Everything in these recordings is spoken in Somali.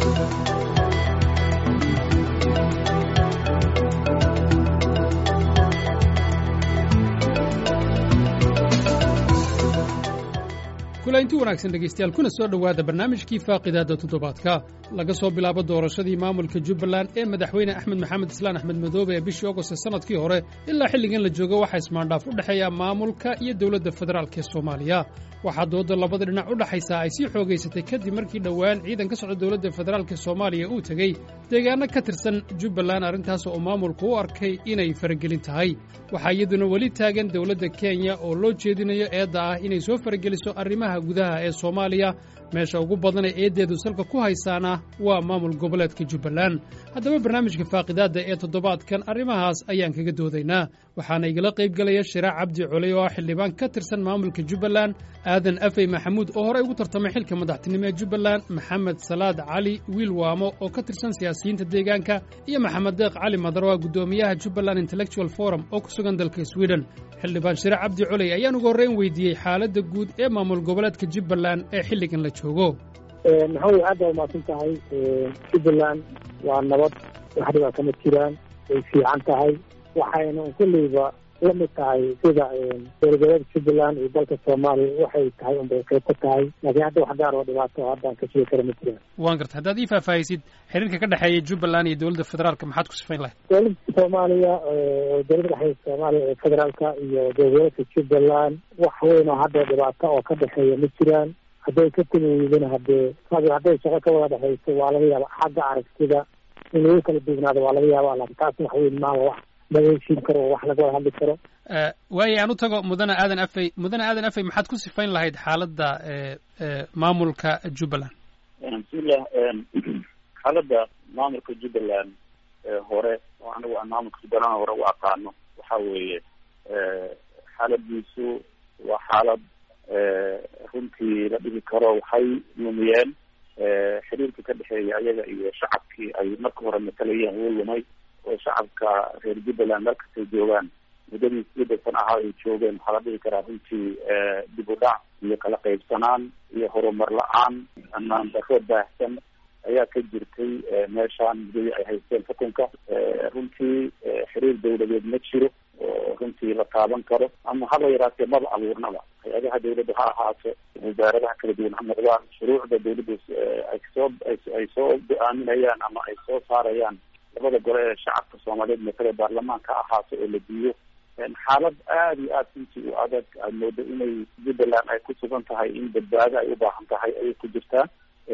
kulanti wanaagsan dhegaystayaal kuna soo dhowaada barnaamijkii faaqidaadda toddobaadka laga soo bilaabo doorashadii maamulka jubbaland ee madaxweyne axmed maxamed islaan axmed madoobe ee bishii ogost sannadkii hore ilaa xilligan la joogo waxaa ismaandhaaf u dhexeeya maamulka iyo dowladda federaalk ee soomaaliya waxaa dooda labada dhinac u dhaxaysaa ay sii xoogaysatay kadib markii dhowaan ciidan ka socda dowladda federaalka soomaaliya uu tegey deegaanno ka tirsan jubbaland arrintaas oo maamulku u arkay inay faragelin tahay waxaa iyaduna weli taagan dowladda kenya oo loo jeedinayo eedda ah inay soo farageliso arrimaha gudaha ee soomaaliya meesha ugu badan ee eeddeedu salka ku haysaana waa maamul goboleedka jubbaland haddaba barnaamijka faaqidaadda ee toddobaadkan arrimahaas ayaan kaga doodaynaa waxaana igala qayb gelaya shiraac cabdi coley oo ah xildhibaan ka tirsan maamulka jubbaland aadan afey maxamuud oo horey ugu tartamay xilka madaxtinimo ee jubbaland maxamed salaad cali wiil waamo oo ka tirsan siyaasiyiinta deegaanka iyo maxamed deeq cali madarwa guddoomiyaha jubbaland intellectual forum oo ku sugan dalka sweden xildhibaan shiraac cabdi coley ayaan ugu horreyn weydiiyey xaaladda guud ee maamul goboleedka jubbaland ee xilligan la joogo maxamed aad baa umaasan tahay jubbaland waa nabad wax dhibaa kama jiraan way fiican tahay waxayna kolleyba la mid tahay sida dowlagoboleedka jubbaland iyo dalka soomaaliya waxay tahay unbay qayb ka tahay laakiin hadda wax gaar oo dhibaato haddaan ka sheegi kara ma jiraan waan garta haddaad ii faahfaahisid xiriirka ka dhexeeya jubbaland iyo dowladda federaalka maxaad ku sifayn lahayd dowladda soomaaliya dowladda dhexeeya soomaaliya ee federaalka iyo dowlagoboleedka jubbaland wax weyn oo hadda dhibaato oo ka dhexeeya ma jiraan hadday ka timi weydana haddee hadday shaqo ka wada dhexayso waa laga yaaba xagga aragtida in lagu kala duwnaado waa laga yaaba laakiin taas wax weyn maaha wax laga heshiin karo oo wax laga wada hadli karo waaye aan u tago mudane aadan afey mudane aadan afey maxaad ku sifayn lahayd xaaladda maamulka jubbaland bismillah xaaladda maamulka jubbaland hore oo anigu aan maamulka jubbaland hore u aqaano waxa weeye xaaladiisu waa xaalad runtii la dhihi karo waxay lumiyeen xiriirkii ka dhexeeya ayaga iyo shacabkii ay marka hore matalayeen wuu lumay oo shacabka reer jubbaland markastay joogaan muddadii sidii san ahaa ay joogeen waxaa la dhihi karaa runtii dib u dhac iyo kala qaybsanaan iyo horumar la-aan amaan daro baahsan ayaa ka jirtay meeshaan muddadii ay haysteen xukunka runtii xiriir dawladeed ma jiro oo runtii la taaban karo ama haba yaraatee maba abuurnaba hay-adaha dawladda ha ahaato wasaaradaha kala duwan ha noqdaan shuruucda dawladda ay soo ay soo go-aaminayaan ama ay soo saarayaan labada gole ee shacabka soomaaliyeed matale baarlamaanka ha ahaato oo la diiyo xaalad aada iyo aada runtii u adag aad moodo inay jubbaland ay ku sugan tahay in badbaado ay u baahan tahay ayay ku jirtaa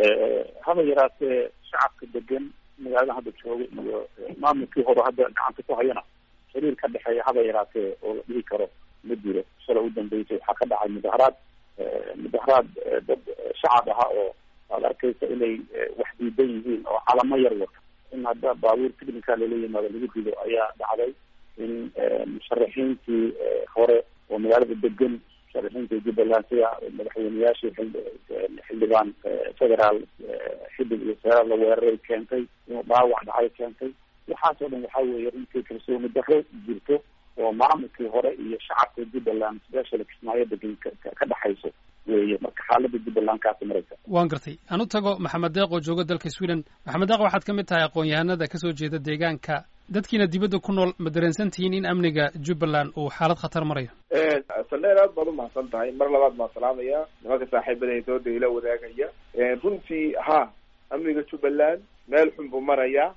haba yaraatee shacabka degan magaalada hadda jooga iyo maamulkii hore hadda gacanta ku hayana xiriir ka dhexeeya haba yaraatee oo la dhihi karo ma jiro shala u dambeysay waxaa ka dhacay mudaharaad mudaharaad dad shacab aha oo aad arkaysa inay wax diidan yihiin oo calamo yar wata in hadda baabuur ticnica lala yimaado lagu rido ayaa dhacday in musharaxiintii hore oo magaalada degan musharaxiinta jubbaland sida madaxweyneyaashii xildhibaan federaal xiddig iyo seeraal la weeraray keentay inuu dhaawac dhacay keentay waxaas oo dhan waxa weeye runtii kalsooni darro jirto oo maamulkii hore iyo shacabka jubbaland special kismaayo degan ka dhexayso weeye marka xaalada jubbaland kaasi maraysa waan gartay aan u tago maxamed deeq oo jooga dalka sweden maxamed deeq waxaad ka mid tahay aqoon-yahanada kasoo jeeda deegaanka dadkiina dibadda ku nool ma dareensan tihiin in amniga jubbaland uu xaalad khatar marayo saldheer aad baad umahadsan tahay mar labaad baan salaamaya nimanka saaxiibada dooda ila wadaagaya runtii ha amniga jubbaland meel xun buu marayaa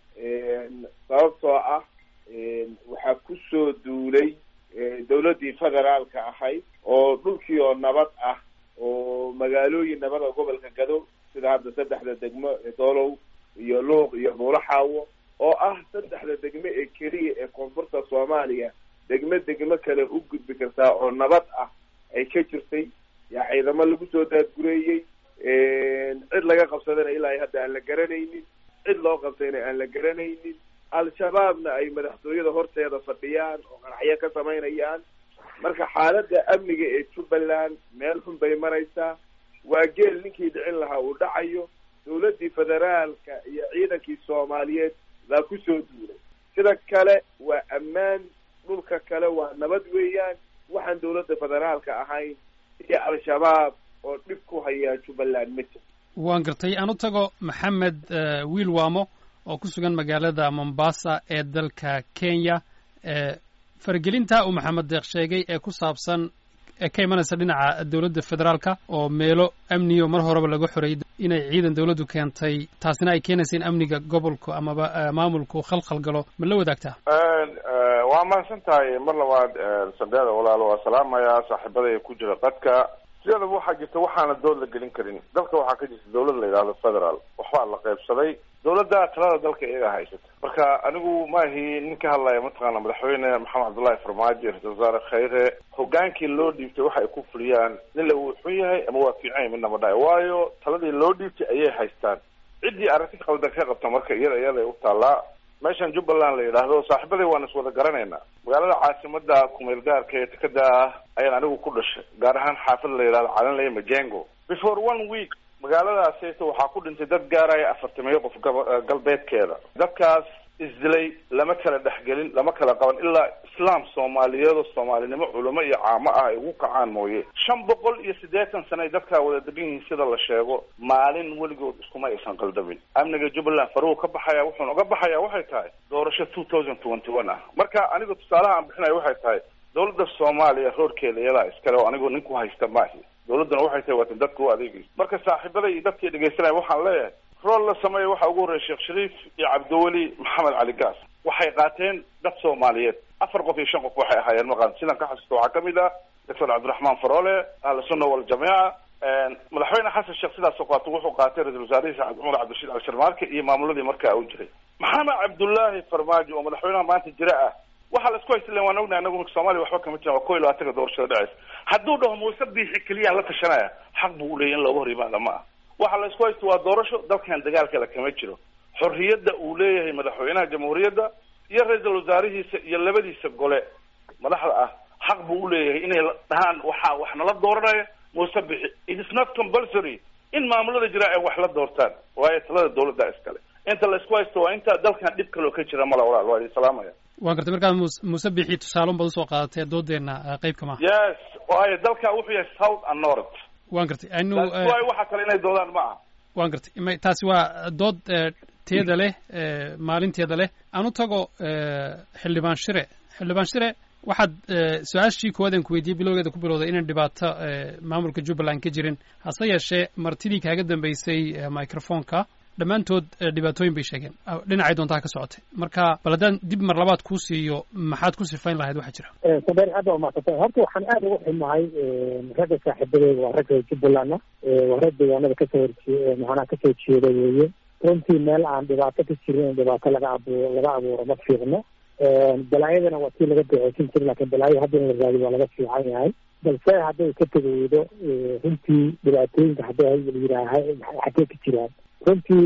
sababtoo ah waxaa kusoo duulay dawladdii federaalka ahayd oo dhulkii oo nabad ah oo magaalooyin nabad oo gobolka gado sida hadda saddexda degmo ee doolow iyo luuq iyo buulaxaawo oo ah saddexda degmo ee keliya ee koonfurta soomaaliya degmo degmo kale u gudbi kartaa oo nabad ah ay ka jirtay yaa ciidamo lagu soo daadgureeyey cid laga qabsadana ilaa hadda aan la garanaynin cid loo qabtayna aan la garanaynin al-shabaabna ay madaxtooyada horteeda fadhiyaan oo qaraxyo ka samaynayaan marka xaaladda amniga ee jubbaland meel xun bay maraysaa waa geel ninkii dhicin lahaa uu dhacayo dawladdii federaalka iyo ciidankii soomaaliyeed baa kusoo duulay sida kale waa ammaan dhulka kale waa nabad weeyaan waxaan dawladda federaalka ahayn iyo al-shabaab oo dhib ku hayaa jubbaland ma jir waan gartay aan u tago maxamed wiil waamo oo ku sugan magaalada mombasa ee dalka kenya faragelinta uu maxamed deeq sheegay ee ku saabsan ee ka imanaysa dhinaca dowladda federaalka oo meelo amniyo mar horeba laga xoreeyay inay ciidan dowladdu keentay taasina ay keenaysa in amniga gobolku amaba maamulku khalkhal galo ma la wadaagtaa waa mahadsan tahay mar labaad sandeeda walaalo waa salaamayaa saaxiibada ku jira qadka sideedaba waxaa jirta waxaana dood la gelin karin dalka waxaa ka jirta dawlad la yidhahdo federal waxbaa la qaybsaday dawladda talada dalka iyaga haysata marka anigu maahi nin ka hadlaya mataqaana madaxweyne maxamed cabdullahi farmaajo ra-isul wasaare khayre hogaankii loo dhiibtay waxa ay ku fuliyaan nin la uu xun yahay ama waa fiican yahay midna ma dhahay waayo taladii loo dhiibtay ayay haystaan ciddii aragti qaldan ka qabta marka iyada iyaday u taallaa meeshan jubbaland la yidhaahdo saaxiibaday waan is wada garanaynaa magaalada caasimada kumeel gaarka ee tekada ah ayaan anigu ku dhashay gaar ahaan xaafad la yidhahdo calanley majengo before one week magaaladaasayta waxaa ku dhintay dad gaaraya afartamiyo qof galbeedkeeda dadkaas isdilay lama kala dhexgelin lama kala qaban ilaa islaam soomaaliyeedo soomaalinimo culamo iyo caamo ah ay ugu kacaan mooye shan boqol iyo siddeetan sano ay dadkaa wada degan yihiin sida la sheego maalin weligood iskuma aysan qaldamin amniga jubbaland faruhu ka baxaya wuxuuna uga baxaya waxay tahay doorasho two thousand twenty one ah marka aniga tusaalaha aan bixinayo waxay tahay dawladda soomaaliya roorkeeda iyadaa iskale oo anigu nin ku haysta maahi dawladduna waxay tahay waatan dadka u adeegaysa marka saaxiibada iyo dadkii dhegaysanaya waxaan leeyahay rool la sameeya waxaa ugu horreya sheekh shariif iyo cabdiweli maxamed cali gaas waxay qaateen dad soomaaliyeed afar qof iyo shan qof waxay ahaayeen maqan sidan ka xasuusta waxaa kamid ah doctor cabdiraxmaan faroole ahlu sunna waljamiica madaxweyne xasan sheekh sidaasoo qaato wuxuu qaatay ra-isul wasaarihiisa cumar cabdirashiid cali sharmaarke iyo maamuladii markaa u jiray maxamed cabdullaahi farmaajo oo madaxweynaha maanta jira ah waxaa la isku haysta waan ognahay anagu soomaaliya waxba kama jiran waa ko iyo labaatanka doorashada dhacaysa hadduu dhaho muuse biixi keliyaa la tashanaya xaq buu uleeyay in looga hor yimaada ma ah waxa la isku haysta waa doorasho dalkan dagaalkale kama jiro xorriyadda uu leeyahay madaxweynaha jamhuuriyadda iyo ra-iisul wasaarihiisa iyo labadiisa gole madaxda ah xaq buu uleeyahay inay dhahaan waxaa wax nala dooranaya muuse bixi it is not compulsory in maamulada jira ay wax la doortaan waayo talada dawladda iskale inta la isku haysto waa inta dalkan dhib kaloo ka jira mala walaal waa idin salaamaya waan gartay markaa muuse bixi tusaaloon baad usoo qaadatee doodeena qeybka maaha yes waayo dalka wuxuu yahay south and north waan gartay anu waayo waxa kale inay doodaan ma aha waan gartay m taasi waa dood teeda leh maalinteeda leh aan u tago xildhibaan shire xildhibaan shire waxaad su-aashii koowaad aan ku weydiiyey bilowgeeda ku bilowday inaan dhibaato maamulka jubbaland ka jirin hase yeeshee martidii kaaga dambeysay microfonka dhammaantood dhibaatooyin bay sheegeen dhinacay doontaa ka socotay marka bal haddaan dib mar labaad kuu siiyo maxaad ku sifayn lahayd waxaa jira sabeer aad baa umaadsantahay horta waxaan aada ugu xumahay ragga saaxiibadeeda waa ragga jubbalandna waa rag deegaanada kasoo horjee macnaha kasoo jeeda weeye runtii meel aan dhibaato ka jirin in dhibaato laga abuuro laga abuuro ma fiicno balaayadana waa tii laga duceysan jira lakin balaayo hadda in la raadiyo waa laga fiican yahay balse hadday ka tegeydo runtii dhibaatooyinka hadday yidhaaha xaggee ka jiraan runtii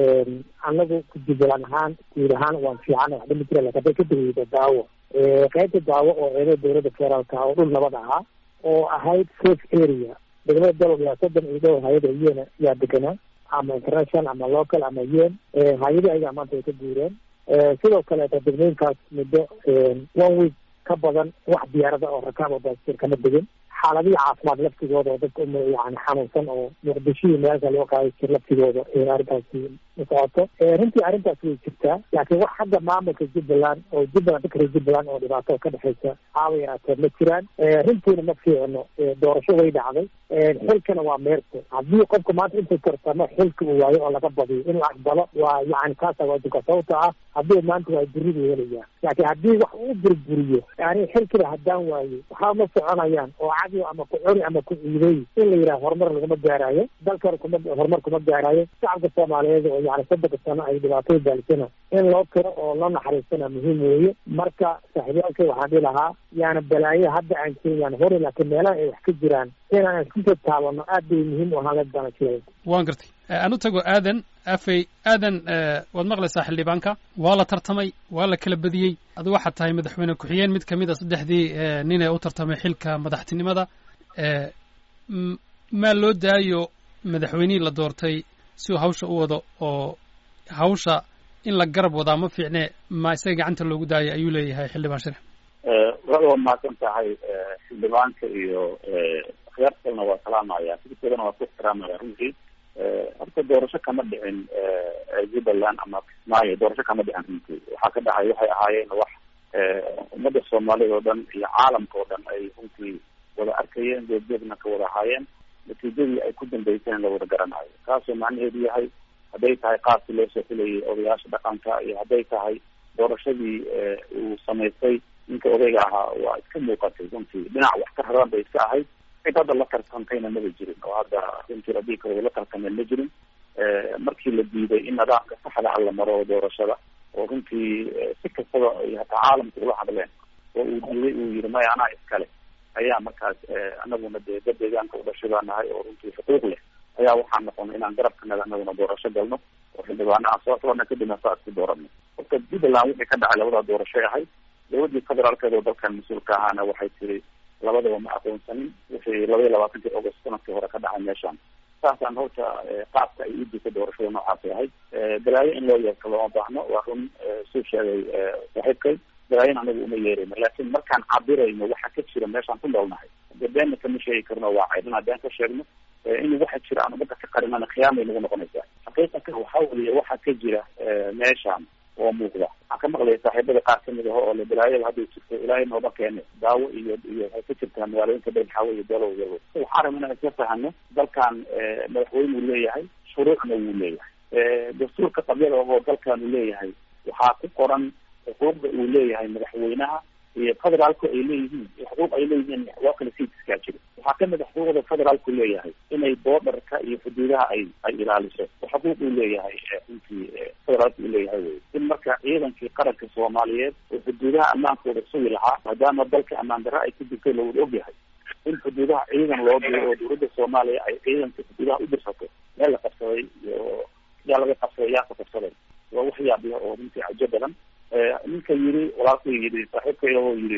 anagu jubbaland ahaan guud ahaan waan fiican waxba ma jira lakin hadday ka tegeydo daawo qaybta daawo oo eeda dowladda federaalka oo dhul nabad ahaa oo ahayd safe area degmada dalog yaa soddon iyo dhowr hay-ada iyena yaa deganaa ama international ama local ama yen hay-adii ayagaa maanta ay ka guureen sidoo kaleeta degmooyinkaas muddo one week ka badan wax diyaarada oo rakaab oo baasir kama degin xaaladihii caafimaad laftigooda oo dadka yani xanuunsan oo muqdishihii meelka loo qaaday jir laftigooda arrintaasi ma socoto runtii arrintaas way jirtaa laakiin wax hadda maamulka jubbaland oo jubbaland dadka reer jubbaland oo dhibaato ka dhexaysa haaba yaraatee ma jiraan runtiina ma fiicno doorasho way dhacday xilkana waa meerto haddii qofka maanta intuu tartamo xilka uu waayo oo laga badiyo in la aqbalo waa yani kaasa waajibka sababta ah haddii maanta waa buribu helayaa laakiin haddii wax uu burburiyo yani xilkiba haddaan waayo waxaa ma soconayaan oo cadi ama ku cuni ama ku ciiday in la yidhaha horumar laguma gaaraayo dalkan kuma horumar kuma gaaraayo shacabka soomaaliyeed oo yani soddonka sano ay dhibaatada baalisana in loo tiro oo loo naxariistana muhiim weeye marka saaxiibyaalkay waxaan dhihi lahaa yaana balaayo hadda aan jirin yaan hori laakiin meelaha ay wax ka jiraan inaan iskusoo taabano aad bay muhiim u ahaan ladana jiray waan gartay aan u tago aadan afey aadan waad maqlaysaa xildhibaanka waa la tartamay waa la kala badiyey adu waxaad tahay madaxweyne ku-xigeen mid kamid a saddexdii nin ee u tartamay xilka madaxtinimada maa loo daayo madaxweynihii la doortay si uu hawsha u wado oo hawsha in la garab wadaa ma fiicne ma isaga gacanta loogu daayo ayuu leeyahay xildhibaan shire wada waa mahadsan tahay xildhibaanka iyo khiyaartalna waa salaamaya fikirkeedana waa ku ixtiraamaya runtii horta doorasho kama dhicin jubbaland ama kismaayo doorasho kama dhicin runtii waxaa ka dhacay waxay ahaayeen wax ummadda soomaalida oo dhan iyo caalamka oo dhan ay runtii wada arkayeen goobjoogna ka wada ahaayeen natiijadii ay ku dambeyseen la wada garanayo kaasoo macnaheedu yahay hadday tahay qaabkii loo soo xulayay odayaasha dhaqanka iyo hadday tahay doorashadii uu samaystay ninka odayga ahaa waa iska muuqatay runtii dhinac wax ka raran bay iska ahayd cid hadda la tartantayna maba jirin oo hadda runtii haddii kale la tartameen ma jirin markii la diiday in nidaamka saxda ah la maro doorashada oo runtii si kastaba ay hataa caalamka ula hadleen oo uu diiday uu yihi maya anaa iskale ayaa markaas anaguna dee dad deegaanka u dhashay baa nahay oo runtii xuquuq leh ayaa waxaan noqonay inaan garabkanaga anaguna doorasho galno oo xildhibaana aan soo xulana kadibna saa isku dooranay horta jubbaland wixii ka dhacay labadaa doorashoy ahayd dowladii federaalkeed oo dalkan mas-uulka ahaana waxay tiri labadaba ma aqoonsanin wixii laba iyo labaatankii august sanadkii hore ka dhacay meeshaan saasaan horta qaabka ay udisa doorashada noocaasay ahayd balaayo in loo yeerto looma baahno waa run suu sheegay saaxiibkay balaayon anagu uma yeerayno laakiin markaan cabirayno waxa ka jira meeshaan ku noolnahay de beenna kama sheegi karno waa caydin haddaan ka sheegno in waxa jira aan umada ka qarinana khiyaamay nagu noqonaysaa xaqiiqatan waxa weye waxa ka jira meeshaan oo muuqda waxaan ka maqlaya saaxiibada qaar kamid aho oo le balaayada hadday jirto ilaahay nooba keene daawo iyo iyo waxay ka jirtaa magaalooyinka beelxaawe iyo dalow yalo waxaan rabna inaan isla fahano dalkan madaxweyne uu leeyahay shuruucna wuu leeyahay dastuurka qabyada oo dalkan uu leeyahay waxaa ku qoran xuquuqda uu leeyahay madaxweynaha iyo federaalku ay leeyihiin iyo xuquuq ay leeyihiin waa kala sii iskaa jiro waxaa kamid a xuquuqda federaalku leeyahay inay boodarka iyo xuduudaha ay ay ilaaliso oo xuquuq uu leeyahay runtii federaalku uu leeyahay wey in marka ciidankii qaranka soomaaliyeed oo xuduudaha ammaankooda sugi lahaa maadaama dalka ammaan darre ay ku jirtay lawada ogyahay in xuduudaha ciidan loo diro oo dowladda soomaaliya ay ciidanka xuduudaha u dirsato meel la qabsaday iyo yaa laga qabsaday yaa ka qabsaday waa wax yaabiya oo runtii cajo badan ninka yiri walaalku yiri saaxiibkay oo yiri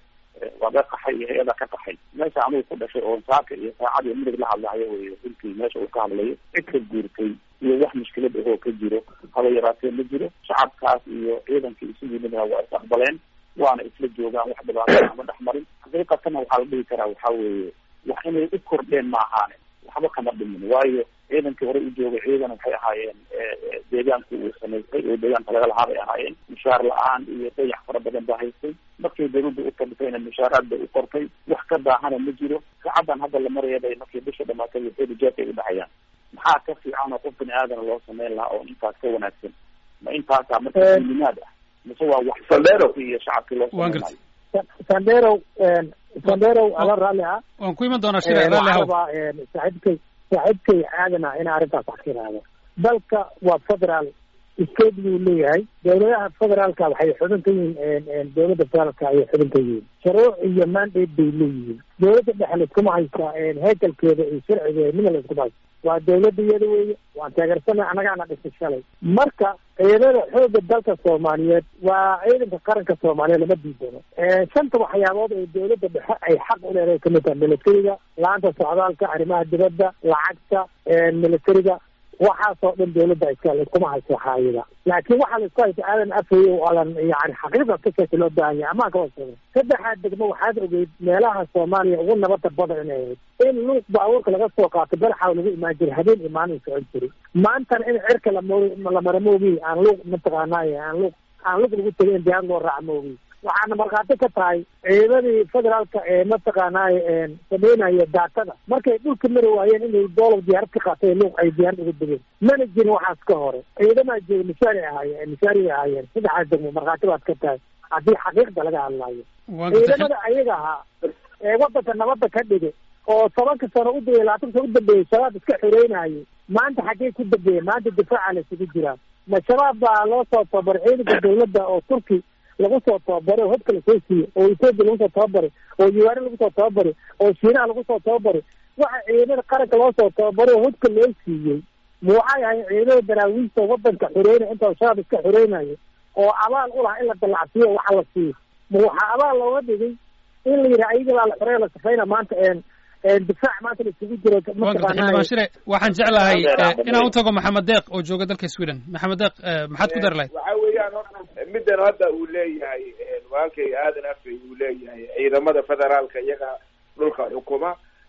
waa ga qaxay iyo hay-ada ka qaxay meesha anugu ku dhashay oo saaka iyo saacad iyo midig la hadlahayo wey runtii meesha uu ka hadlayo cid ka guurtay iyo wax mushkilad ahoo ka jiro haba yaraatee ma jiro shacabkaas iyo ciidankii isu yimidna waa is aqbaleen waana isla joogaan wax dhibaato ama dhex marin xaqiiqatana waxaa la dhihi karaa waxa weeye wax inay u kordheen ma ahaane waxba kama dhimin waayo ciidankii hore u joogay ciidan waxay ahaayeen deegaanku uu samaystay oo deegaanka laga lahaa bay ahaayeen mushaar la-aan iyo dayax fara badan baa haystay markay dawladda u kordhisayna mushaaraad bay u qortay wax ka daahana ma jiro saacadan hadda la maraya bay markii bisha dhamaatay waxeedu jeefay u dhexayaan maxaa ka fiican oo qof bini aadana loo sameyn lahaa oo intaas ka wanaagsan ma intaasaa marka limaad ah mise waa wax iyo shacabkii loo sameynaayo sandero sandero ala raalli ah waan ku iman doonaa shire raalli haw rabaa saaxiibkay saaxiibkay aadana inaa arrintaas wax ka ihahdo dalka waa federaal state buu leeyahay dowladaha federaalka waxay xubin ka yihiin dowladda federaalka ayay xubin ka yihiin shuruuc iyo mandate bay leeyihiin dowladda dhexe laiskuma haysta heekalkeeda iyo sharcigeeda midna laiskuma haysta waa dowladda iyada weeye waan taageersanay annagaana dhisay shalay marka ciidamada xooga dalka soomaaliyeed waa ciidanka qaranka soomaaliyeed lama diidano shanta waxyaabood ee dowladda dhexe ay xaq u leedahay kamid tahay militariga la-aanta socdaalka arrimaha dibadda lacagta militariga waxaasoo dhan dowladda iska laiskuma haysto xaayida laakiin waxaa laisku haysta aadan afay o alan yani xaqiiqa ka sheeka loo baahan yahay amaan kawaa sheegay saddexaad degmo waxaad ogeyd meelaha soomaaliya ugu nabada badan inay ahayd in luuq baabuurka laga soo qaato balaxaw lagu imaan jiray habeen imaanin socon jiray maantana in cirka lamor lamara moogi aan luuq mataqaanay aan luuq aan luuq lagu tegay in diyaar loo raaca moogi waxaana markhaati ka tahay ciidamadii federaalka ee mataqaanay sameynaya daatada markay dhulka mari waayeen inay doolow diyaarad ka qaatay luuq ay diyaarad uga degeen mana jirin waxaas ka hore ciidamaa jooga mishaari ahaayeen mishaariyay ahaayeen saddexaas degmo markhaati baad ka tahay haddii xaqiiqda laga hadlaayo ciidamada ayaga ahaa ee wadanka nabadda ka dhigay oo tobanka sano u dayay labaatan sano u dambeeyey shabaab iska xoreynayay maanta xaggey ku dambeeyeen maanta difaaca la isugu jiraa ma shabaab baa loo soo tababaray ciidanka dawladda oo turki lagu soo tababaray oo hobka lasoo siiyey oo etoobiya lagu soo tababaray oo yuwaare lagu soo tababaray oo shiinaha lagu soo tababaray waxa ciidamada qaranka loo soo tababaray oo hobka loo siiyey ma waxay ahayn ciidamada daraawiista wadanka xoreynaya inta shabaab iska xoreynayo oo abaal u lahaa in la dallacsiiyo waxa la siiyo ma waxaa abaal looga dhigay in la yidhaha ayaga baa la xoreeya la safayna maanta difaac maanta la isugu jiro xildhibaan shire waxaan jeclahay inaan u tago maxamed deeq oo jooga dalka sweden maxamed deeq maxaad ku dari lahayd waxa weeyaan horta middan hadda uu leeyahay walaalkay aadan afey uu leeyahay ciidamada federaalka iyaga dhulka xukuma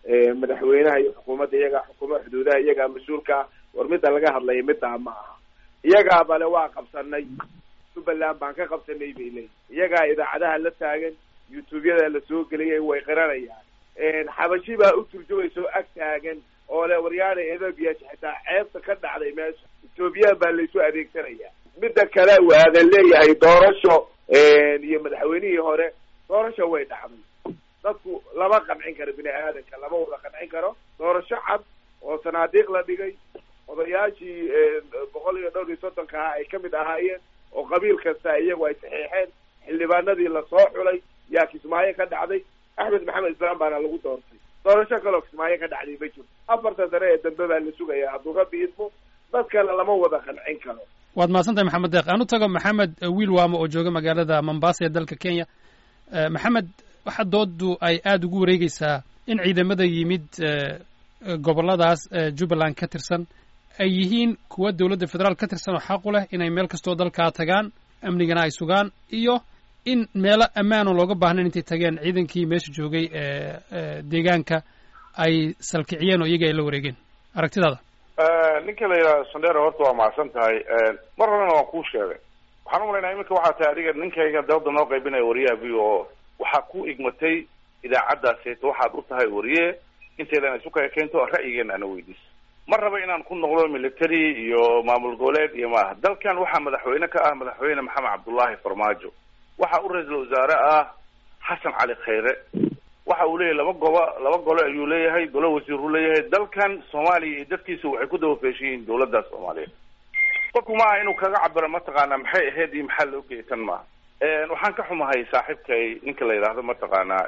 madaxweynaha iyo xukuumadda iyagaa xukuma xuduudaha iyagaa mas-uulka ah war midda laga hadlaya middaa ma aha iyagaa bale waa qabsanay jubbaland baan ka qabsanay bay leeyihin iyagaa idaacadaha la taagan youtube-yada la soo geliyay way qiranayaan xabashi baa u turjumaysa oo ag taagan oo le waryaana ethoobia xitaa ceebta ka dhacday meesha ethoobiyan baa laysu adeegsanaya midda kale waadan leeyahay doorasho iyo madaxweynihii hore doorasho way dhacday dadku lama qancin karo bini aadanka lama wada qancin karo doorasho cad oo sanaadiiq la dhigay odayaashii boqol iyo dhowr iyo soddonka ahaa ay kamid ahaayeen oo qabiil kasta iyagu ay saxiixeen xildhibaanadii lasoo xulay yaa kismaayo ka dhacday axmed maxamed islaam baana lagu doortay doorasho kaloo kismaayo ka dhacday ma jirto afartan sane ee dambe baa la sugaya hadduu rabbi idmo dadkana lama wada qancin karo waad mahadsantahay maxamed deeq aan u tago maxamed wiil waamo oo jooga magaalada mombasa ee dalka kenya maxamed waxa doodu ay aada ugu wareegeysaa in ciidamada yimid gobolladaas jubbaland ka tirsan ay yihiin kuwa dowladda federaal ka tirsan oo xaq u leh inay meel kastoo dalkaa tagaan amnigana ay sugaan iyo in meelo ammaano looga baahnayn intay tageen ciidankii meesha joogay deegaanka ay salkiciyeen oo iyaga ay la wareegeen aragtidaada ninka la yidhahdo sandera horta waa mahadsan tahay mar horena waan kuu sheegay waxaan umalaynaa iminka waxaa tahay adiga ninkayga dawladda noo qaybinaya wariyaha v o waxaa ku igmatay idaacaddaaseta waxaad u tahay wariye intaydan isu kaya keento ra'yigeena ana weydiis ma raba inaan ku noqdo military iyo maamul goboleed iyo maaha dalkan waxaa madaxweyne ka ah madaxweyne maxamed cabdullaahi farmaajo waxa u ra-iisul wasaare ah xasan cali khayre waxa uu leeyahay laba gobo laba gole ayuu leeyahay golo wasiiruu leeyahay dalkan soomaaliya iyo dadkiisa waxay ku daba feeshan yihiin dawladda soomaaliyeed qofku maaha inuu kaga cabiro mataqaanaa maxay ahayd iyo maxaa loo geysan maaha waxaan ka xumahay saaxiibkay ninka la yidhaahdo mataqaanaa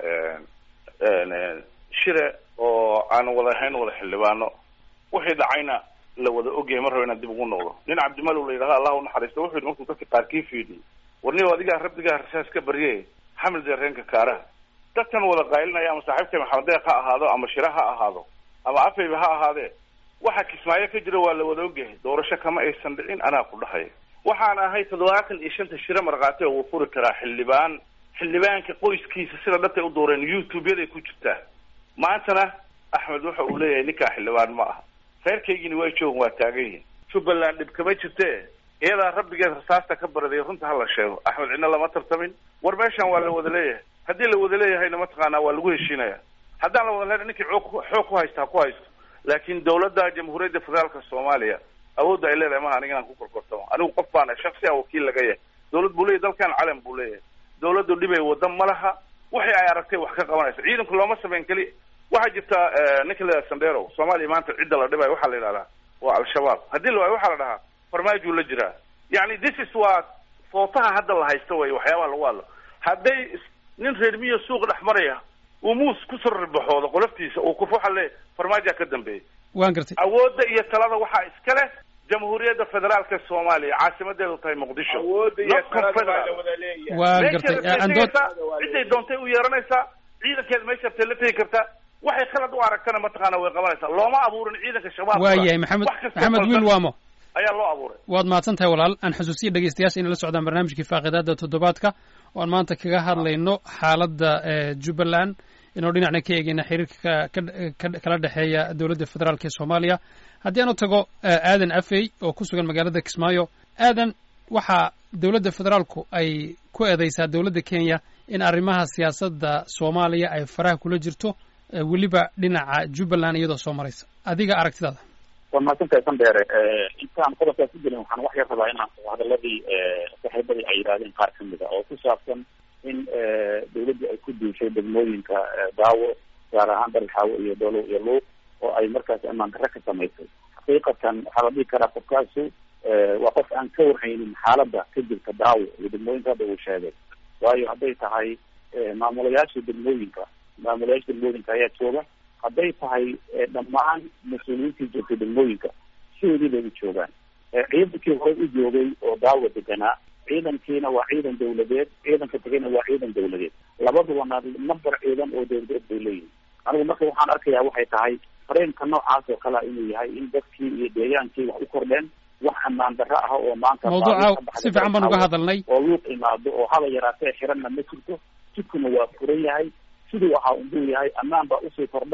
shire oo aan wada ahayn wada xildhibaano wixii dhacayna la wada ogyahay mar raba inaan dib ugu noqdo nin cabdimalow la yidhahdo allah unaxariisto wuxuu yidhi markuu dadka qaarkii fiidiyey warniyo adigaa rabbigaa rasaas ka barye xamil dareenka kaaraha dadkan wada qaylinaya ama saaxiibkay maxamed deeq ha ahaado ama shire ha ahaado ama afayba ha ahaadee waxa kismaayo ka jira waa la wada ogyahay doorasho kama aysan dhicin anaa ku dhahaya waxaan ahay toddobaatan iyo shanta shire markhaati oo wuu furi karaa xildhibaan xildhibaanka qoyskiisa sida dhabtay u dooreen youtube-yaday ku jirtaa maantana axmed waxa uu leeyahay ninkaa xildhibaan ma aha reerkaygini waa joogan waa taagan yihin jubbaland dhib kama jirte iyadaa rabbigeed rasaasta ka baraday runta hala sheego axmed cidna lama tartamin war meeshan waa la wada leeyahay haddii la wada leeyahayna mataqaanaa waa lagu heshiinaya haddaan la wada leena ninkii xoog xoog ku haysta ha ku haysto laakiin dawladda jamhuuriyadda federaalka soomaaliya awoodda ay leedahay maha aniga inaan ku korkortamo anigu qof baana shaksi ah wakiil laga yahay dawlad buu leeyahy dalkan calan buu leeyahay dawladdu dhibay wadda ma laha wixii ay aragtay wax ka qabanaysa ciidanku looma samayn keli waxaa jirta ninka la yidhaha sandero soomaaliya maanta cidda la dhibayo waxaa la yidhahdaa waa al-shabaab haddii la waayo waxaa la dhahaa farmaajuu la jiraa yani this is waa footaha hadda la haysta wey waxyaabaha lagu hadlo hadday nin reer miyo suuq dhex maraya uu muus kusoo ribaxoodo qoloftiisa uu kuf waxa le farmaajaa ka dambeeyay waan gartay awoodda iyo talada waxaa iska leh jamhuuriyadda federaalka soomaaliya caasimadeedu tahay muqdisho awoodda iyo talada baa la wada leeyahay waan gartay andood ciday doontay u yeeranaysaa ciidankeeda meesha rabtay la tegi kartaa waxay khalad u aragtana mataqaana way qabanaysaa looma abuurin ciidanka shabaab waa yahay maxamed maxamed wiil waamo ayaa loo abuuray waad mahadsan tahay walaal aan xusuusiya dhegeystayaasha inay la socdaan barnaamijkii faaqidaada toddobaadka oo aan maanta kaga hadlayno xaaladda jubbaland inuu dhinacna ka eegeyna xiriirka kala dhexeeya dowladda federaalk ee soomaaliya haddii aan u tago aadan afey oo ku sugan magaalada kismaayo aadan waxaa dowladda federaalku ay ku eedeysaa dowladda kenya in arrimaha siyaasadda soomaaliya ay faraha kula jirto weliba dhinaca jubbaland iyadoo soo maraysa adiga aragtidaada waa mahadsantahay sandheere intaan qodobkaas ku gelin waxaan wax yar rabaa inaan hadaladii saaxiibadii ay yidhahdeen qaar kamid a oo ku saabsan in dawladdu ay ku duushay degmooyinka daawo gaar ahaan darxaawo iyo dolow iyo luuq oo ay markaas amaan darre ka samaysay xaqiiqatan waxaa la dhihi karaa qofkaasu waa qof aan ka warhaynin xaaladda ka jirta daawo iyo degmooyinka hadda uu sheegay waayo hadday tahay maamulayaasha degmooyinka maamulayaasha degmooyinka ayaa jooga hadday tahay dhammaan mas-uuliyiintii joogtay degmooyinka sidoodii bay u joogaan ciidankii hore u joogay oo daawo deganaa ciidankiina waa ciidan dawladeed ciidanka tegayna waa ciidan dawladeed labadubana number ciidan oo dawladeed bay leeyihin anigu marka waxaan arkayaa waxay tahay fareenka noocaas oo kalea inuu yahay in dadkii iyo deegaankii wax u kordheen wax ammaan darro ah oo maanta mawduuca si fiican baan uga hadalnay oo luuq imaado oo haba yaraatee xiranna ma jirto jidkuna waa furan yahay siduu ahaa unbuu yahay ammaan baa usii kordhay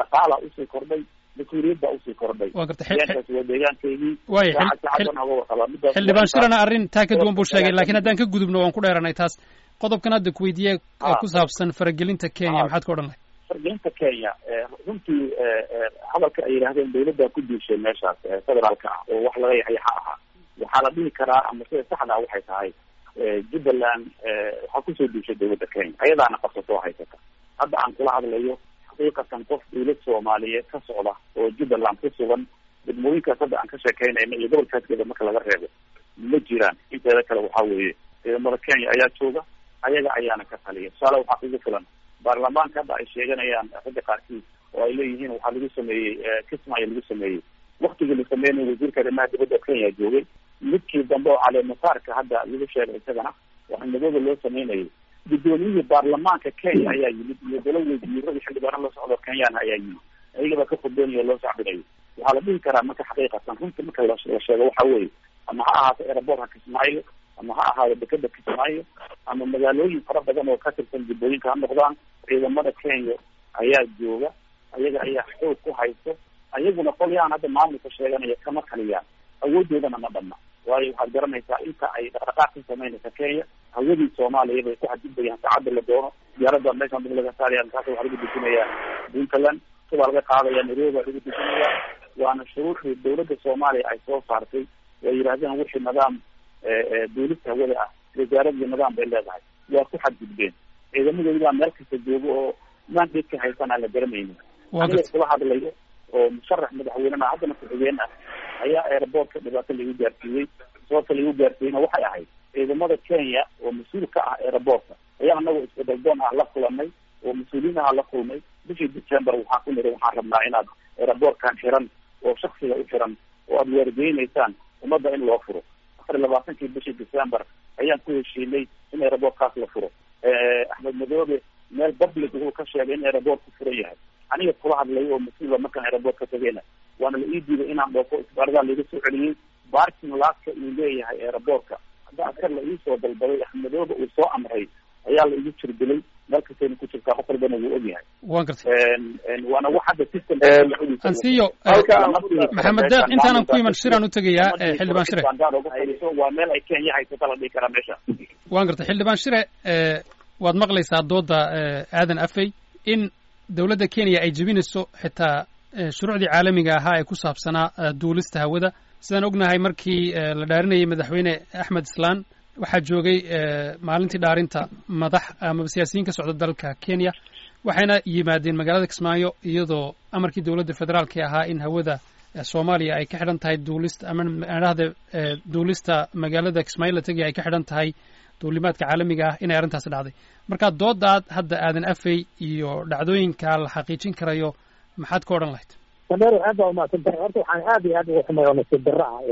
dhaqaala usii kordhay mas-uuliyad baa usii kordhay waa garta deegaankaas waa deegaankaygii waaya saacad saacad baan oga warqabaa midaas xildhibaan shirana arrin taa ka duwan buu sheegay laakiin haddaan ka gudubno waan ku dheeranay taas qodobkan hadda ku weydiiye Ah. ku saabsan faragelinta kenya Ah. maxaad ka odhan lahay fargelinta kenya eh, runtii eh, eh, hadalka ay yidhahdeen dawladdaa ku duushay meeshaas eh, federaalka ah oo wax laga yaxyaxa ahaa waxaa la dhihi karaa ama sida saxda ah waxay tahay eh, jubbaland eh, waxaa kusoo duushay dawladda kenya ayadaana qabsato oo haysata hadda aan kula hadlayo xaqiiqatan qof dawlad soomaaliyeed ka socda oo jubbaland ku sugan degmooyinkaas hadda aan ka sheekeynayna iyo gobolkaaskeeda marka laga reebo ma jiraan inteeda kale waxaa weeye ciidamada kenya ayaa jooga ayaga ayaana ka taliya tusaale waxaa kugu filan baarlamaanka hadda ay sheeganayaan ragga qaarkiis oo ay leeyihiin waxaa lagu sameeyey kismaayo lagu sameeyey waktigii la sameynay wasiirka arrimaha dibadda kenya joogay midkii dambe oo caleemasaarka hadda lagu sheegay isagana waxaa madooda loo sameynayay guddoomiyihii baarlamaanka kenya ayaa yimid iyo dalo wasiiro iyo xildhibaano la socdo kenyana ayaa yimid ayagaba ka khudbeynayo loo sacbinayo waxaa la dhihi karaa marka xaqiiqatan runta marka la la sheego waxa weeye ama ha ahaato aerobortka kismaayo ama ha ahaado dekeda kismaayo ama magaalooyin fara badan oo ka tirsan jubbooyinka ha noqdaan ciidamada kenya ayaa jooga ayaga ayaa xoog ku haysto ayaguna qolyahan hadda maamulka sheeganaya kama taliyaan awoodoodana ma dhamna waayo waxaad garanaysaa inta ay dhaqdhaqaaq ka samaynaysa kenya hawadii soomaaliya bay ku xadgudbayaan saacadda la doono diyaarada meeshaan dib laga saaraya markaas waxaa lagu dejinayaa puntland subaa laga qaadaya nairobi baa lagu dejinayaa waana shuruuxdii dawladda soomaaliya ay soo saartay way yidhahdeen wixii nidaam duulista hawada ah wasaaradii nidaam bay leedahay waa ku xadgudbeen ciidamadoodibaa meel kasta jooga oo mandadka haysan aan la garanaynin aniga kula hadlayo oo musharax madaxweynena haddana ku-xigeen ah ayaa airportka dhibaato lagu gaarsiiyey sababta lagu gaarsiiyeyna waxay ahayd ciidamada kenya oo mas-uul ka ah airportka ayaa anagoo isbedaldoon ah la kulanay oo mas-uuliyiinaha la kulmay bishii december waxaan ku niri waxaan rabnaa inaad airportkan xiran oo shaksiga u xiran oo aada weergeynaysaan ummadda in loo furo afar iyo labaatankii bishii december ayaan ku heshiinay in airportkaas la furo axmed madoobe meel public wuxuu ka sheegay in airportku furan yahay aniga kula hadlayo oo mas-uula markaan airport ka tegeyna waana la ii diiday inaan dhoofo isbaaradaa laiga soo celiyey barking laaska uu leeyahay airportka hadda askar la iisoo dalbaday axmedoobe uu soo amray ayaa la igu jirdilay meel kastayna ku jirtaa qof walbana wuu ogyahay waan gartay waana wax hadda system ansiyo maxamed deeq intaanan ku iman shiraan u tegayaa xildhibaan shire waa meel ay kenya haysata la dhihi karaa meesha waan gartay xildhibaan shire waad maqlaysaa dooda aadan afey in dawladda kenya ay jebinayso xitaa shuruucdii caalamiga ahaa ee ku saabsanaa duulista hawada sidaan ognahay markii la dhaarinayay madaxweyne axmed islaan waxaa joogay maalintii dhaarinta madax ama siyaasiyiin ka socda dalka kenya waxayna yimaadeen magaalada kismaayo iyadoo amarkii dowladda federaalka ahaa in hawada soomaaliya ay ka xidhan tahay duulista ama dhahda duulista magaalada kismaayo la tegaya ay ka xidhan tahay duulimaadka caalamiga ah inay arrintaasi dhacday marka doodaad hadda aadan afey iyo dhacdooyinka la xaqiijin karayo maxaad ka odhan lahayd sameer aad baa umahadsan tahay horta waxaan aad iyo aad uga xumay oo nasiib darro ah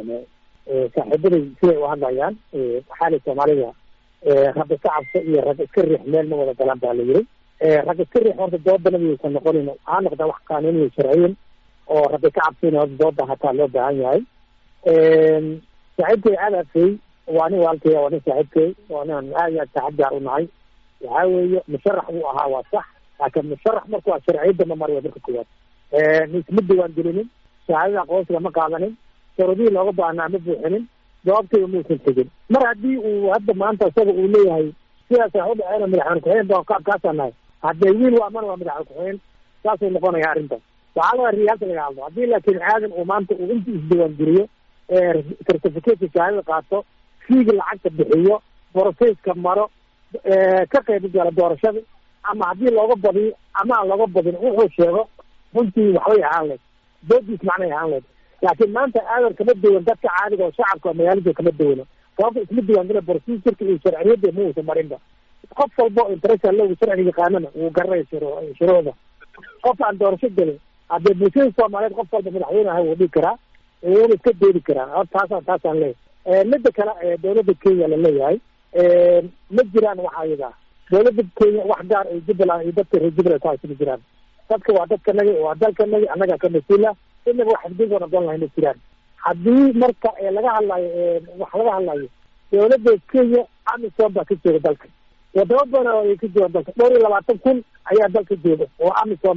saaxiibaday siday u hadlayaan waxaali soomaalida rag iska cabso iyo rag iska riix meel ma wada galaan baa la yiri rag iska riix horta doodana miyaysan noqonin ha noqda wax qaanuuniya sharciyin oo rabbi ka cabsina horta dooda hataa loo baahan yahay saaxiibkay aad afey waa nin walkay waa nin saaxiibkay waa nin aad iyo aad saaxiib gaar u nahay waxaa weeye musharax buu ahaa waa sax laakiin musharax marku waa sharciyadda ma mariyo marka koowaad isma diwaan gelinin shahaadada aqoonsiga ma qaadanin shuruudihii looga baahnaa ma buuxinin jawaabtayda muusan tegin mar haddii uu hadda maanta isaga uu leeyahay sidaas wax u dhaceena madaxweyne ku-xigeen baan kaabkaasaan nahay haddee wiil waa mana waa madaxweyne ku-xigeen saasuu noqonaya arrintan waxaa laga riyaalta laga hadlo haddii laakiin aadan uu maanta uu inta isdiwaan geliyo certificateka shahaadada qaato fiiga lacagta bixiyo boroseyska maro ka qayb gala doorashada ama haddii looga badiyo ama aan looga badin wuxuu sheego runtii waxbay ahaan leed doodiis macnay ahaan leed laakiin maanta aadan kama duwan dadka caadiga oo shacabka magaalada kama duwano sababta isma diwaangela procedurka iyo sharciyadda ma uusan marinba qof walba oo interesa logu sharciga yaqaanana wuu garanaya shuruucda qof aan doorasho gelin haddee bulshada soomaaliyeed qof walba madaxweyne aha wuu dhigi karaa wuuna iska doodi karaa hor taasaan taasaan leeyahay midda kale dawladda kenya la leeyahay ma jiraan waxa ayaga dawladda kenya wax gaar ay jubbaland iyo dadka reer jubbaland ku haysa ma jiraan dadka waa dadkanagi waa dalkanagi annagaa ka mas-uula inaga wax xadgudba noqon lahay ma jiraan haddii marka laga hadlayo wax laga hadlayo dawladda kenya amisom baa ka jooga dalka wadamo badan oo ay ka joogaan dalka dhowr iyo labaatan kun ayaa dalka jooga oo amisom ah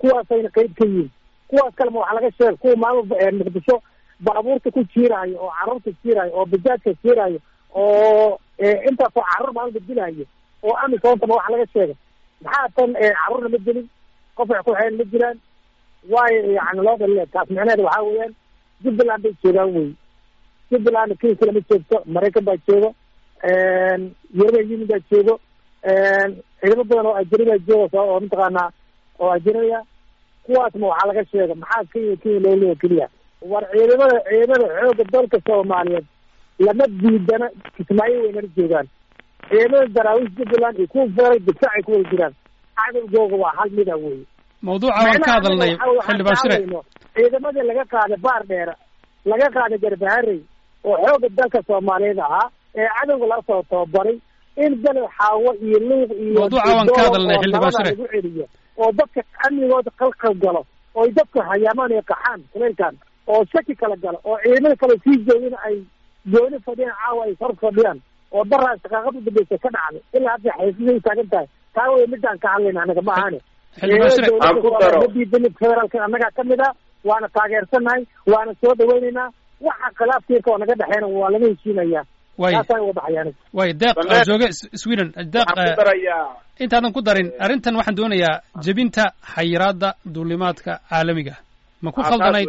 kuwaasayna qeyb ka yihiin kuwaas kalema waxaa laga sheega kuwa maalin muqdisho baabuurta ku jiiraayo oo carruurta jiiraayo oo bajaajka jiiraayo oo intaasoo carruur maalin badilaayo oo amisontama waxa laga sheegay maxaa tan carruurna ma gelin qof wax ku xeyn ma jiraan waayo yani loo dhaliya taas micnaheeda waxaa weeyaan jubbaland bay joogaan wey jubbaland kenya kale ma joogto maraykan baa jooga european union baa joogo ciidamo badan oo ajnabi baa jooga oo mataqaanaa oo ajnabiya kuwaasma waxaa laga sheega maxaa kenya kenya loo leeya keliya war ciidamada ciidamada xooga dalka soomaaliyeed lama diidana kismaayo waynala joogaan ciidamada daraawiish jubbaland iyo kuwa feeral difaacay ku wada jiraan cadowgooga waa hal mida wey mawduuca waan ka hadalnay xildhibaan shire ciidamadii laga qaaday baar dheera laga qaaday garbaharey oo xooga dalka soomaaliyeed ahaa ee cadowga laga soo tababaray in bele xaawo iyo luuq iyo mawduuca waan ka hadalnay xildhibaan shire lagu celiyo oo dadka amnigooda qalqal galo oo dadka hayaamaan ay qaxaan kuleylkan oo shaki kala galo oo ciidamada kale sii joogin ay gooni fadhiyaan caawa ay hor fadhiyaan oo daraa shaqaaqada dambeysa ka dhacday ilaa hadda xaysiday taagan tahay taa wey midaan ka hadlayna anaga ma ahane ma diidani federaalka annagaa kamid a waana taageersanahay waana soo dhaweyneynaa waxa khilaafkiika oo naga dhexeena waa laga heshiinayaa taasaan uga baxayaan way deeq jooge sweden deeq intaadan ku darin arrintan waxaan doonayaa jebinta xayiraadda duulimaadka caalamiga ma ku khaldanayd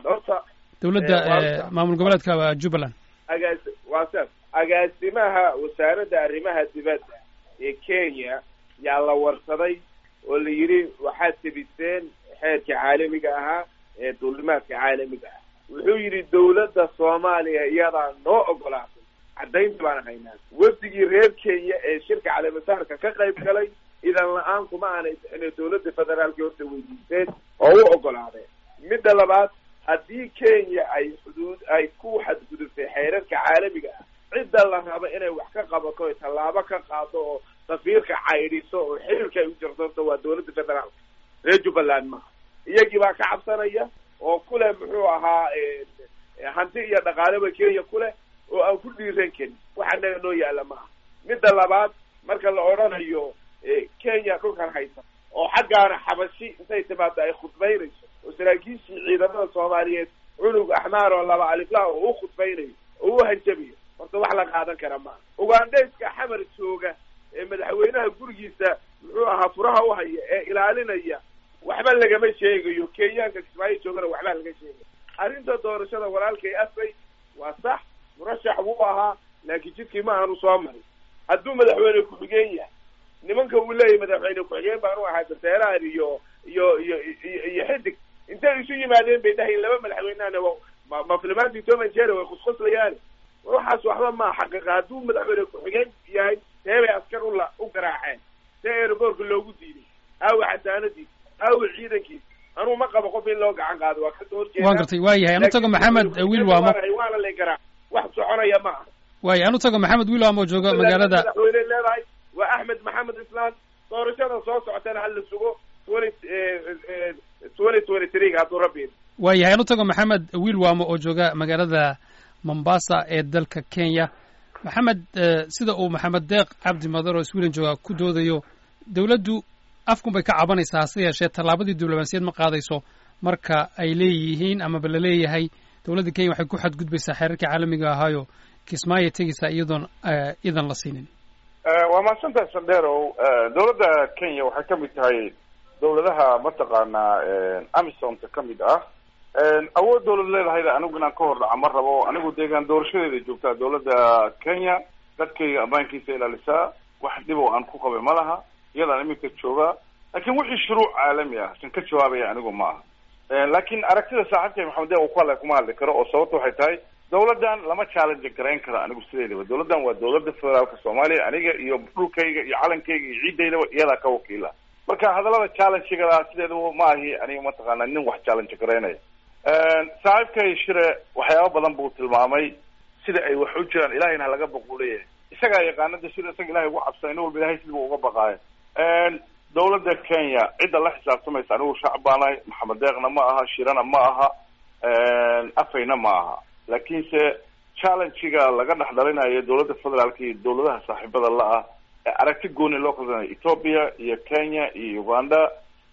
dowladda maamul goboleedka jubbaland agaas waa saas agaasimaha wasaaradda arrimaha dibadda ee kenya yaa la warsaday oo la yidhi waxaad tebiseen xeerka caalamiga ahaa ee duulimaadka caalamiga ah wuxuu yidhi dawladda soomaaliya iyadaa noo ogolaatay caddaynta baan haynaa wafdigii reer kenya ee shirka caleemasaarka ka qayb galay idan la-aan kuma aanay inay dawladda federaalka horta weydiisteen oo u ogolaadeen midda labaad haddii kenya ay xuduud ay ku xadgudubtay xeerarka caalamiga ah cidda la rabo inay wax ka qabato oy tallaabo ka qaado oo safiirka caydhiso oo xiriirka ay u jirsanto waa dawladda federaalka reer jubbaland maha iyagii baa ka cabsanaya oo kuleh muxuu ahaa hanti iyo dhaqaaleba kenya kuleh oo aan ku dhiiran karin waxa naga noo yaalla maaha midda labaad marka la odhanayo kenya dhulkan haysa oo xaggaana xabashi intay timaado ay khudbaynayso oo saraakiishii ciidamada soomaaliyeed cunug axmaar oo laba aliflah oo u khudbaynayo oo u hanjabiyo horta wax la qaadan kara maaha ugandhayska xamar jooga ee madaxweynaha gurigiisa muxuu ahaa furaha u haya ee ilaalinaya waxba lagama sheegayo kenyaanka kismaayo joogana waxba laga sheegayo arrinta doorashada walaalkay asay waa sax murashax wuu ahaa laakiin jidkii ma aanu soo marin hadduu madaxweyne ku-xigeen yahay nimanka uu leeyahy madaxweyne ku-xigeen baanu ahaa daseeraar iyo iyo iyo iyo xidig intay isu yimaadeen bay dhahayn laba madaxweynehana ma maflimaantii toman jere way khuskhuslayaan waxaas waxba maa xaqiiqa hadduu madaxweyne ku-xigeen yahay see bay askar ula u garaaceen see aeroboortka loogu diiday aawa xasaanadiis aawa ciidankiis anuu ma qabo qof in loo gacan qaado waa kasoo horjeeda waan gartay waa yahay anu tago maxamed wiil waamo waana lay garaac wax soconaya ma aha waaya anu tago maxamed wiil waamo jooga magaalada madaxweyne leedahay waa axmed maxamed islaan doorashada soo socotana hala sugo twenty twenty twenty three hadduu rabbi waa yahay anu tago maxamed wiil waamo oo jooga magaalada mombasa ee dalka kenya maxamed sida uu maxamed deeq cabdi madar oo sweden jooga ku doodayo dawladdu afkun bay ka cabanaysaa hase yeeshee tallaabadii diblomaasiyad ma qaadayso marka ay leeyihiin amaba la leeyahay dowladda kenya waxay ku xadgudbaysaa xeerarkii caalamiga ahaayo kismaayo tegaysaa iyadoon idan la siinin waa mahadsantahay sandherow dawladda kenya waxay ka mid tahay dawladaha mataqaanaa amisomta ka mid ah awood dawlad leedahayda anigu inaan ka hor dhaca ma rabo anigu deegaan doorashadeeda joogtaa dawladda kenya dadkayga ammaankiisa ilaalisaa wax dhib oo aan ku qabay ma laha iyadaan iminka joogaa laakiin wixii shuruuc caalami ah san ka jawaabaya anigu ma aha laakiin aragtida saaxiibkay maxamed deeq uu ku hadlay kuma hadli karo oo sababta waxay tahay dawladdan lama challenge garayn karo anigu sideedaba dawladdan waa dawladda federaalka soomaaliya aniga iyo dhulkayga iyo calankayga iyo ciidaydaba iyadaa ka wakiila marka hadallada challengegada sideedaba ma ahi aniga mataqaana nin wax challenge garaynaya saaxiibkay shire waxyaaba badan buu tilmaamay sida ay wax u jiraan ilahayna halaga baquu leeyahay isagaa yaqaanada sida isaga ilahay ugu cabsa in walba ilahay sidibuu uga baqaayo dawladda kenya cidda la xisaabtamaysa anigu shacab baanahay maxamed deeqna ma aha shirana ma aha afayna ma aha laakiinse challengega laga dhex dhalinayo dawladda federaalka iyo dawladaha saaxiibada la-ah ee aragti gooni loo kalsanayo ethoopia iyo kenya iyo uganda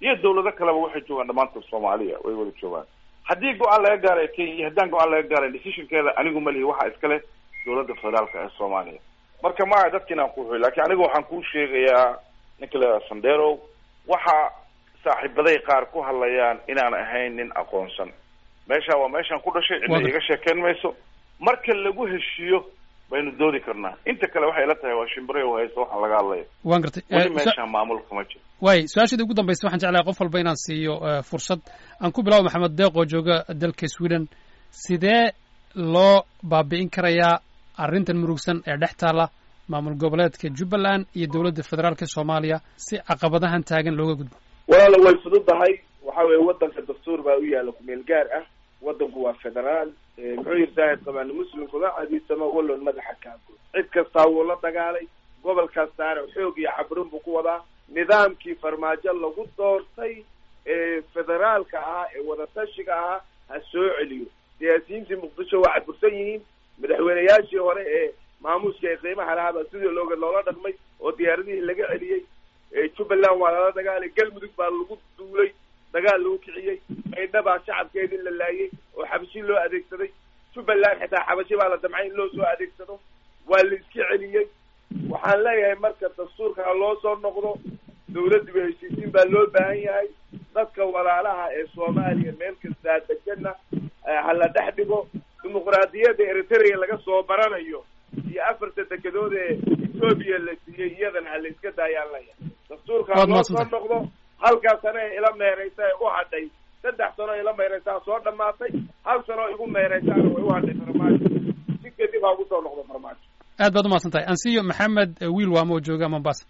iyo dawlado kaleba waxay joogaan dhammaantood soomaaliya way wada joogaan haddii go-aan laga gaaray kenya iyo haddaan go-aan laga gaaray decisionkeeda anigu malihi waxaa iskale dawladda federaalka ee soomaaliya marka maa dadka inaan ku xuy lakin aniga waxaan kuu sheegayaa ninka la sandero waxa saaxiibaday qaar ku hadlayaan inaan ahayn nin aqoonsan meesha waa meeshaan ku dhashay cidna iga sheekeyn mayso marka lagu heshiiyo baynu doodi karnaa inta kale waxay la tahay waa shimbire haysto waxaan laga hadlaya waan gartay weli meeshaan maamulka ma jiro waay su-aashaedii ugu dambaysa waxaan jeclahay qof walba inaan siiyo fursad aan ku bilaabo maxamed deeq oo jooga dalka sweden sidee loo baabi'in karayaa arrintan murugsan ee dhex taalla maamul goboleedka jubbaland iyo dowladda federaalka soomaaliya si caqabadahan taagan looga gudbo walaala way fududahay waxa weye waddanka dastuur baa u yaalla kumeel gaar ah waddanku waa federaal muxuu yiri saahid qabaan muslimkuda cadiisama wallon madaxa kaagood cid kastaa wuu la dagaalay gobol kastaana xoog iyo cabrin buu ku wadaa nidaamkii farmaajo lagu doortay ee federaalka ahaa ee wadatashiga ahaa ha soo celiyo siyaasiyiintii muqdisho waa cadbursan yihiin madaxweyneyaashii hore ee maamuuska ee qiimaha lahaabaa sidii looga loola dhaqmay oo diyaaradihii laga celiyey jubbaland waa lala dagaalay galmudug baa lagu duulay dagaal lagu kiciyey maydha baa shacabkeedii la laayay oo xabashi loo adeegsaday jubbaland xitaa xabashi baa la damcay in loo soo adeegsado waa la iska celiyey waxaan leeyahay marka dastuurka ha loo soo noqdo dawladdiba heshiisiin baa loo baahan yahay dadka walaalaha ee soomaaliya meel kastaa degana ha la dhex dhigo dimuqraadiyadda eritrea laga soo baranayo iyo afarta dekedood ee etoobiya la siiyey iyadana ha la iska daayaan leeyahay dastuurka ha loo soo noqdo halkaa sano ee ila meeraysa ee u hadhay saddex sano ila meeraysaa soo dhamaatay hal sano igu meeraysaana way u hadhay farmaajo si kadib ha ugu soo noqdo farmaajo aad baad umahadsan tahay ansiyo maxamed wiil waamo oo jooga mombasa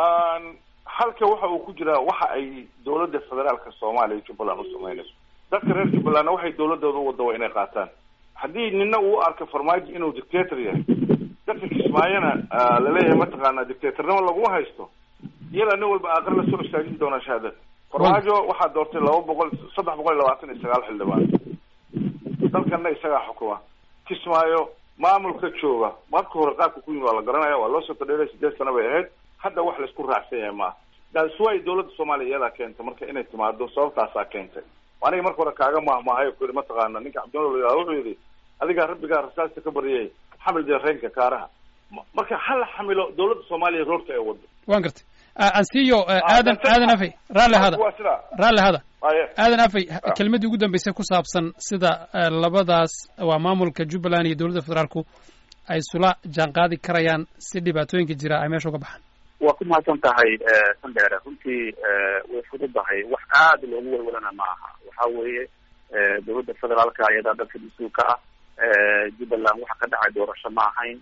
halka waxa uu ku jiraa waxa ay dawladda federaalka soomaaliya jubbaland u samaynayso dadka reer jubbalandna waxay dawladooda u wada waa inay qaataan haddii nina uu arko farmaajo inuu dictator yahay dadka kismaayona laleeyahay mataqaanaa dictatornimo laguma haysto iyada nin walba aqar la soo istaajin doonaa shahaadad farmaajo waxaa doortay laba boqol saddex boqol iyo labaatan iyo sagaal xildhibaan dalkana isagaa xukuma kismaayo maamulka jooga marka hore qaabka ku yimi waa la garanaya waa loo soo tadheeray sideed sano bay ahayd hadda wax laisku raacsan yahay maaha daasway dawladda soomaaliya iyadaa keentay marka inay timaado sababtaasaa keentay aniga marka hore kaaga mahmahayo ku yidhi mataqaana ninka cabdimalo la yihahdo wuxuu yidhi adigaa rabbigaa rasaasta ka baryay xamil deereenka kaaraha marka hala xamilo dawladda soomaaliya roorta ee wado waan gartay ansiyo aadan aadan afey raalli hada waa sidaa raalli hada aye aadan afey kelmaddii ugu dambeysay ku saabsan sida labadaas waa maamulka jubbaland iyo dowladda federaalku ay isula jaan qaadi karayaan si dhibaatooyinka jira ay meesha uga baxaan waa ku mahadsan tahay sandheere runtii way fududahay wax aada loogu walwalana ma aha waxa weeye dawladda federaalka ayadaa dalka mas-uulka ah jubbaland waxa ka dhacay doorasho ma ahayn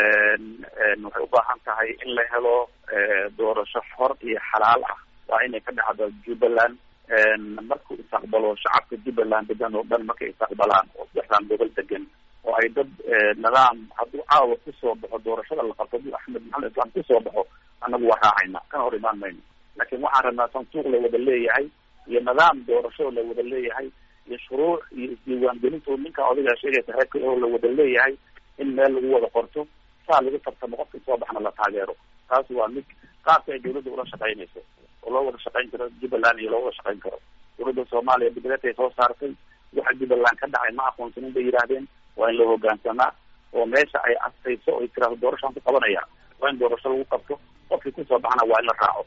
waxay u baahan tahay in la helo doorasho xor iyo xalaal ah waa inay ka dhacdo jubbaland markuu istaqbalo shacabka jubbaland degan oo dhan markay istaqbalaan oo saddexdan gobol degan oo ay dad nidaam hadduu caawa kusoo baxo doorashada la qabto hadduu axmed maxamed islaan kusoo baxo annagu waa raacayna kana hor imaan mayno laakiin waxaan rabnaa santuuq la wada leeyahay iyo nidaam doorasho la wada leeyahay iyo shuruuc iyo isdiiwaangelinto ninka odagaa sheegaysa reerka oo la wada leeyahay in meel lagu wada qorto saa lagu tartamo qofka soo baxna la taageero taas waa mid qaabka ay dawladda ula shaqaynayso oo loo wada shaqayn karo jubbaland iyo loo wada shaqayn karo dawladda soomaaliya bedeleetay soo saartay waxa jubbaland ka dhacay ma aqoonsanin bay yidhaahdeen waa in la hogaansamaa oo meesha ay astayso oo tiraahdo doorashaan ku qabanaya waa in doorasho lagu qabto qofkii kusoo baxana waa in la raaco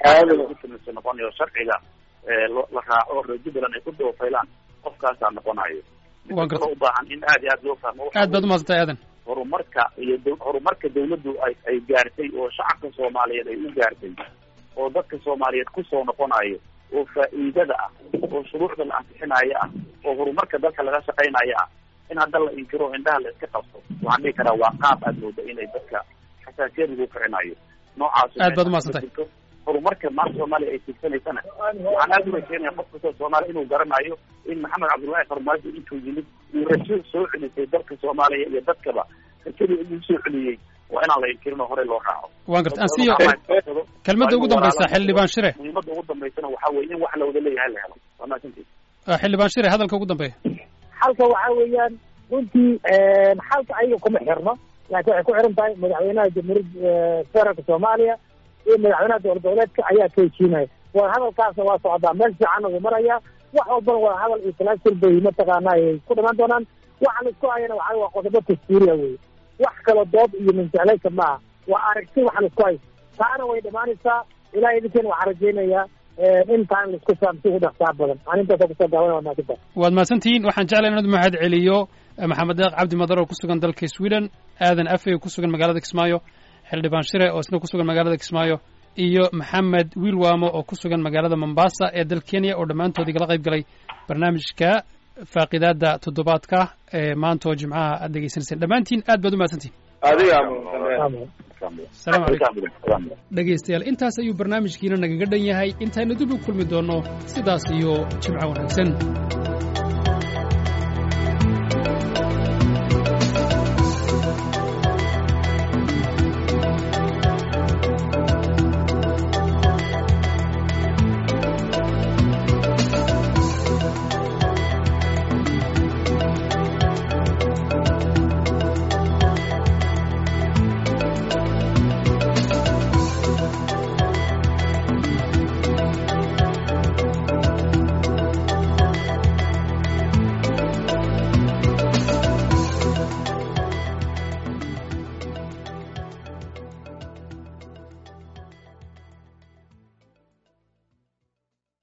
lagu noqonayo sharciga la raaco reer jubbaland ay ku doofaylaan qofkaasaa noqonayo waan gartay u baahan in aad iyo aad loo fahmo aad baad umahadsan tahay aadan horumarka iyo horumarka dawladdu ay ay gaartay oo shacabka soomaaliyeed ay u gaartay oo dadka soomaaliyeed kusoo noqonayo oo faa'iidada ah oo shuruucda la ansixinayo ah oo horumarka dalka laga shaqaynayo ah in hadda la inkiro o indhaha la iska qabto waxaan dhihi karaa waa qaab aad mooda inay dadka xasaasiyad lagu kicinayo noocaas aad baad umahadsan tahay horumarka maanta soomaaliya ay tigsanaysana waxaan aada u rajeynaya qof kastoo soomaaliya inuu garanayo in maxamed cabdullaahi farmaajo intuu yimid uu rajo soo celisay dalka soomaaliya iyo dadkaba rajadii inuu soo celiyey waa inaan la inkirin oo horey loo raaco waan gartay ansiyo kelmadda ugu dambaysa xildhibaan shire muhiimadda ugu dambaysana waxaa weye in wax la wada leeyahay la helo waa mahadsantiid xildhibaan shire hadalka ugu dambeeya xalka waxaa weeyaan runtii xalka ayaga kuma xirno laakiin waxay ku xiran tahay madaxweynaha jamhuuriyadda federaalka soomaaliya iyo madaxweynaha dowlad goboleedka ayaa ka heshiinaya wadahadalkaasna waa socdaa meel fiicanna wuu marayaa wax walbana wadahadal iyo talaasul bay mataqaana ay ku dhamaan doonaan waxa laisku hayana waxa waa qodobo dastuuriya wey wax kalo dood iyo minjeclaysa maaha waa aragti waxa laisku hay taana way dhamaanaysaa ilahay idinkeena waxaa rajaynayaa in taan laisku fahamsi ugu dhaqsaa badan aan intaasa kusoo gaaban waa maasanta waad mahadsantihiin waxaan jeclay inaad mahad celiyo maxamed deeq cabdi madar oo ku sugan dalka sweden aadan afey oo ku sugan magaalada kismaayo xildhibaan shire oo isna ku sugan magaalada kismaayo iyo maxamed wiilwaamo oo ku sugan magaalada mombasa ee dal kenya oo dhammaantood igala qayb galay barnaamijka faaqidaada toddobaadka ee maanta oo jimcaha aad dhegeysanayseen dhammaantiin aad baad u mahadsantihin adigaa asalaamu calaykum dhegaystayaal intaas ayuu barnaamijkiina nagaga dhan yahay intaynu dib u kulmi doonno sidaas iyo jimco wanaagsan